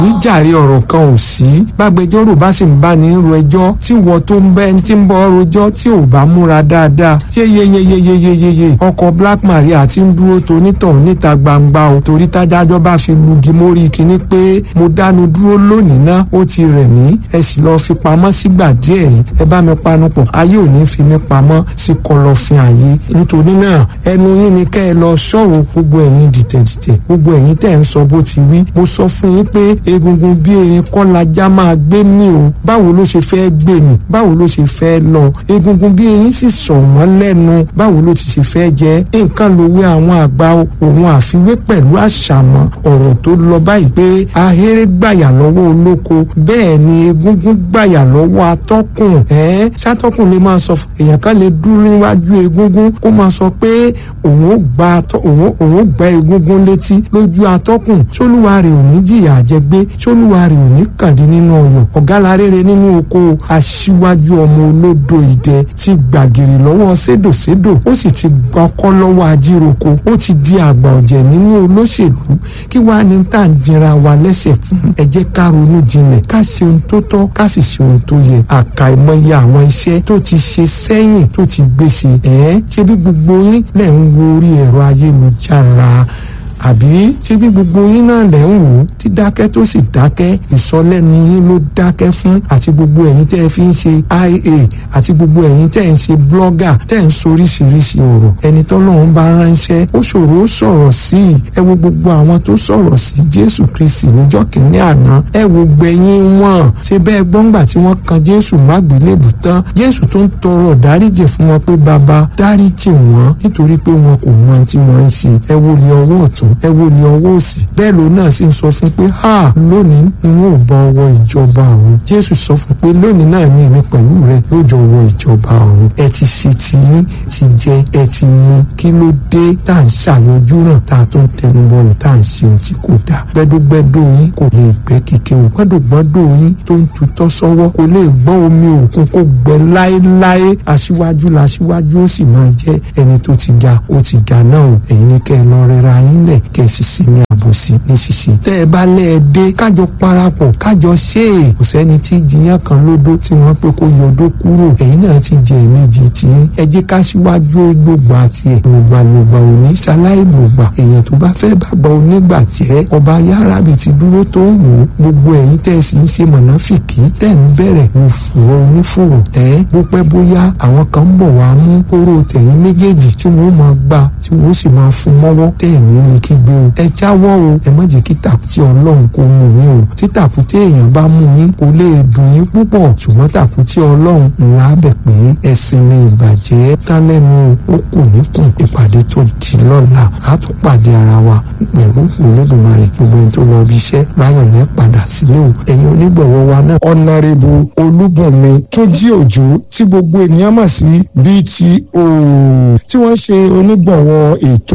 níjàre ọ̀rọ̀ kan ò sí gbàgbẹjọ́rò bá sì ń bá ní ro ẹjọ́ tí wọ́n tó ń bẹ́ ẹni tí ń bọ́ rojọ́ tí ò bá múra dáadáa yeyeyeyeyeyeye ọkọ̀ Black Maria ti ń dúró tonítàn níta gbangba o torí tájájọ́ bá fi lugi mórí kinní pé mo dánu dúró lónìí ná ó ti rẹ̀ mí ẹ sì lọ́ọ́ fi pamọ́ sígbà díẹ̀ yìí ẹ bá mi panupọ̀ ayé ò ní fi mí pamọ́ sí kọ̀lọ̀fín ayé nítorí náà ẹnu yín ni kẹ́ ẹ lọ ṣọ́ọ̀ gbogbo ẹ̀yin dìtẹ̀dìtẹ̀ gbogbo ẹ̀yin tẹ̀ ń sọ bó ti wí mo sọ fún yín pé egungun bí erin kọ́ lajá máa gbé mi o báwo ló ṣe fẹ́ gbé mi báwo ló ṣe fẹ́ lọ egungun bí erin sì sọ wọ́n lẹ́nu báwo ló ti ṣe fẹ́ jẹ́ nǹkan lòwe àwọn àgbà òun àfiwé pẹ̀lú àṣàmọ́ ọ̀rọ̀ tó lọ báyìí pé ahéré gbàyà lọ́wọ́ olóko bẹ́ẹ̀ ni egungun gbàyà lọ́wọ́ atọ́kùn ẹ̀ ṣàtọ́kùn lè máa sọ èèyàn kan lè dúró níwájú egungun kó máa sọ pé òun ó gba òun ó gba egungun létí lójú atọ́kùn sólúwa rẹ̀ ò ní jìyà àjẹgbé sólúwa rẹ̀ ò ní kàdí nínú ọyọ̀ ọ̀gá rere nínú oko aṣíwájú ọmọ olódo ìdẹ ti gbàgìrì lọ́wọ́ sédòsédò ó sì ti gbọ́kọ́ lọ́wọ́ ajíroko ó ti di àgbà ọ̀jẹ̀ nínú olóṣèlú kí wàá ní tá à ń jinra wa lẹ́sẹ̀ fún ẹ jẹ́ ká ronú jinlẹ̀ ká ṣe ohun tó tọ́ ká sì ṣe ohun tó yẹ àkàìmọye àwọn iṣẹ́ tó ti ṣe sẹ́yìn tó ti gbèsè ẹ̀ ṣe bí gbogbo yín lẹ̀ ń wo orí ẹ̀rọ ayélujára àbí ṣé bí gbogbo yín náà lẹ̀ ń wò ó tí dákẹ́ tó sì dákẹ́ ìsọlẹ́nu yín ló dákẹ́ fún àti gbogbo ẹ̀yin tẹ́ ẹ fi ń ṣe ia àti gbogbo ẹ̀yin tẹ́ ẹ ń ṣe blogger tẹ́ ẹ ń soríṣiríṣi ọ̀rọ̀ ẹni tọ́lọ́run bá ránṣẹ́ ó ṣòro ó sọ̀rọ̀ sí i ẹ wo gbogbo àwọn tó sọ̀rọ̀ sí Jésù Kristi níjọ́ kìíní àná ẹ wo gbẹ̀yìn wọn ṣe bẹ́ẹ̀ gbọ́ngbà tí wọ́n kan Jésù mágbélébù tán Jésù tó ń tọrọ dáríjì fún wọn pé bàbá dáríjì wọn nítorí pé wọn kò mọ ohun tí wọ́n ń ṣe ẹ wo ní ọwọ́ ọ̀tún ẹ wo ní ọwọ́ òsì bẹ́ẹ̀ ló náà sì ń sọ fún pé ha lónìí ni wọn ò bọ ọwọ́ ìjọba ọ̀run jésù sọ fún pé lónìí náà ní èmi pẹ̀lú rẹ yóò jọ wọ ìjọba ọ̀run ẹ ti ṣe tiyín ti jẹ ẹ ti mu kí ló dé tá à ń ṣàyọjú náà tá a tó ń tẹnu bọ́ọ̀lù tá à ń ṣe ohun tí kò dáa gbẹdógbẹdó yín kò lè gbẹ kéke o gbẹdógbẹdó yín tó ń tutọ́ sọ́wọ́ kò lè gbọ́n omi òkun kó gbẹ láéláé aṣíwájú làṣíwájú ó sì máa jẹ́ ẹni tó ti ga ó ti ga náà o ẹ̀yin ní kẹ́ ẹ lọ rẹra yín lẹ̀ kẹ́ ẹ sì sinmi àbòsí ní ṣíṣe tẹ́ ẹ bá lẹ́ ẹ dé kájọ parapọ̀ kájọ ṣe é kò sẹ́ni tí jiyàn kan lódó tí wọ́n pé kó yọdó kúrò ẹ̀yin náà ti jẹ ẹ̀mejì tí ẹ jẹ́ ká síwájú gbogbo àti ẹ̀ lògbàlògbà òní ṣaláì lògbà èèyàn tó bá fẹ́ bàbá onígbà jẹ́ ọba yárábì ti dúró tó ń wò ó gbogbo ẹ̀yin tẹ́ ẹ sì ń ṣe mọ̀nàfìkì tẹ́ ń bẹ̀rẹ̀ wò fùrọ̀ onífùrọ̀ ẹ̀ bó pẹ́ bóyá àwọn kan ń bọ̀ wá mú oró tẹ̀yìn méjèèjì tí wọ́n máa gbà tí wọ́n sì máa fún mọ́wọ́ tẹ̀ ní ní kígbe o ẹ jáwọ́ o ẹ má jẹ́ kí tàkùtì ọlọ́run kó mú yín o tí tàkùtì èèyàn bá mú yín kò lè dùn yín púpọ̀ ṣùgbọ́n tàkùtì ọlọ́run ńlá bẹ̀ pé ẹ̀sìn ni ìbàjẹ́ tán lẹ́nu ó kù níkùn ìpàdé tó di lọ́la á tún pàdé ara wa pẹ̀lú olódùmarè gbogbo ẹni tó lọ bí iṣẹ́ láyọ̀ lẹ́ padà sílé o ẹ̀yin onígbọ̀wọ́ wa náà. ọ̀nàrẹ́bù olúbùnmi tó jí òjò tí gbogbo ènìyàn mọ̀ sí BTO tí wọ́n ṣe onígbọ̀wọ́ ètò